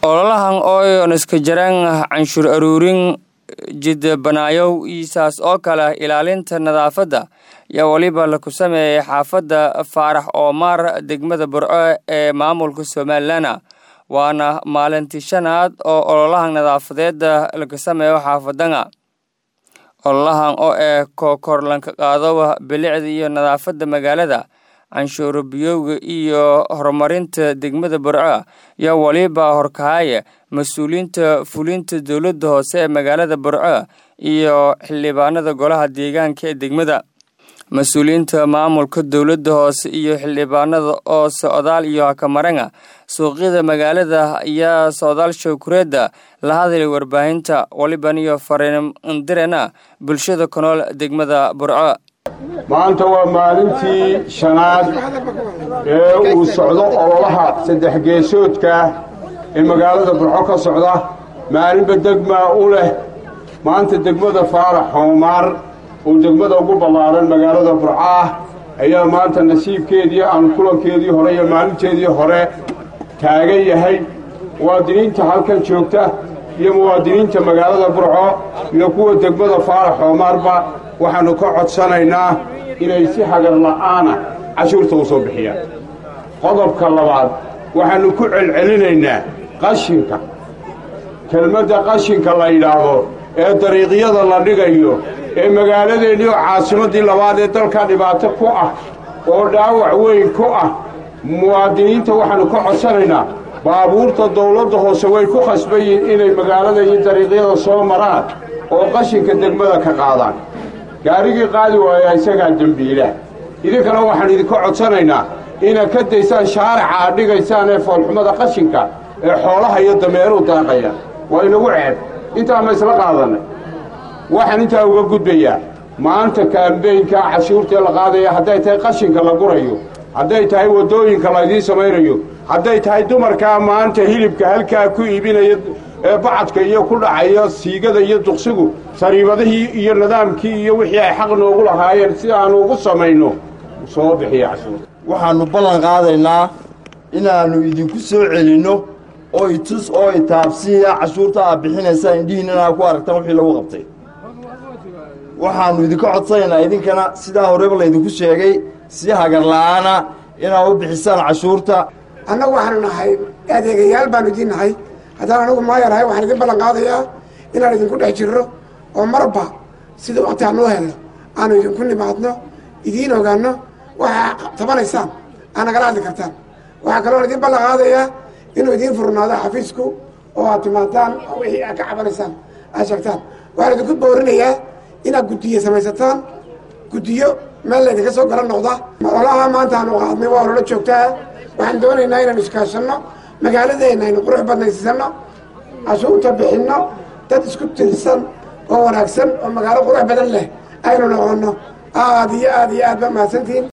ololahan oo iska jaraan canshuur aruurin jidbanaayow iisaas oo kale ilaalinta nadaafadda ayaa weliba laku sameeyey xaafadda faarax oomaar degmada burco ee maamulka somalilan waana maalintii shanaad oo ololahan nadaafadeeda laga sameeyo xaafadana ololahan oo ee kokorlanka qaado bilicda iyo nadaafadda magaalada canshuuro biyowga iyo horumarinta degmada burco ayaa weliba horkahaya mas-uuliyiinta fulinta dowladda hoose ee magaalada burco iyo xildhibaanada golaha deegaanka ee degmada mas-uuliyiinta maamulka dowladda hoose iyo xildhibaanada oo socdaal iyo hakamaranga suuqyada magaalada ayaa socdaal showkureedda la hadlay warbaahinta waliban iyo fariindirana bulshada ku nool degmada burco maanta waa maalintii shanaad ee uu socdo ololaha saddex geesoodka ee magaalada burco ka socda maalinba degmaa u leh maanta degmada faarax hoomaar oo degmada ugu ballaaran magaalada burco ah ayaa maanta nasiibkeedii aan kulankeedii hore iyo maalinteedii hore taagan yahay muwaadiniinta halkan joogta iyo muwaadiniinta magaalada burco iyo kuwa degmada faarax hoomaarba waxaannu ka codsanaynaa inay si hagar la'aana cashuurta u soo bixiyaan qodobka labaad waxaannu ku celcelinaynaa qashinka kelmadda qashinka la yidhaahdo ee dariiqyada la dhigayo ee magaaladeennii oo caasimaddii labaad ee dalka dhibaato ku ah oo dhaawac weyn ku ah muwaadiniinta waxaannu ka codsanaynaa baabuurta dawladda hoose way ku khasban yihiin inay magaalada iyo dariiqyada soo maraan oo qashinka degmada ka qaadaan gaarigii qaadi waaya isagaa dembiila idinkana waxaan idinka codsanaynaa inaad ka daysaan shaarica aad dhigaysaan ee foolxumada qashinka ee xoolaha iyo dameeruhu daaqaya waa inagu ceeb intaa ma isla qaadannay waxaan intaa uga gudbayaa maanta kaambeynkaa cashuurtee la qaadaya hadday tahay qashinka la gurayo hadday tahay waddooyinka laydiin samaynayo hadday tahay dumarkaa maanta hilibka halkaa ku iibinaya ee bacadka iyo ku dhacaya siigada iyo duqsigu sariibadihii iyo nidaamkii iyo wixii ay xaq noogu lahaayeen si aanu ugu samayno soo bixiya cashuurta waxaannu ballan qaadaynaa inaannu idinku soo celinno oo itus oo itaabsiya cashuurta aad bixinaysaan indhihiin inaad ku aragtaan wixii lagu qabtay waxaannu idinka codsanaynaa idinkana sidaa horeba laydinku sheegay si hagar la'aana inaad u bixisaan cashuurta annagu waxaanu nahay adeegayaal baanu idiin nahay haddaan anagu maayanahay waxaan idin ballan qaadayaa inaan idinku dhex jirro oo marba sida wakti hanoo helno aanu idinku nimaadno idiin ogaanno waxaa tabanaysaan aad nagala hadli kartaan waxaa kaloon idin ballan qaadayaa inuu idiin furnaado xafiisku oo aad timaadaan oo wixii aad ka cabanaysaan aad sheegtaan waxaan idinku boorinayaa inaad guddiyo samaysataan guddiyo meel laydinka soo gala noqda ololaha maanta aanu qaadnay waa ololo joogtaa waxaan doonaynaa inaanu iskaashanno magaaladeenna aynu qurux badnaysiisanno cashuurta bixinno dad isku tirsan oo wanaagsan oo magaalo qurux badan leh aynu noqonno aad iyo aad iyo aad ba mahadsantihiin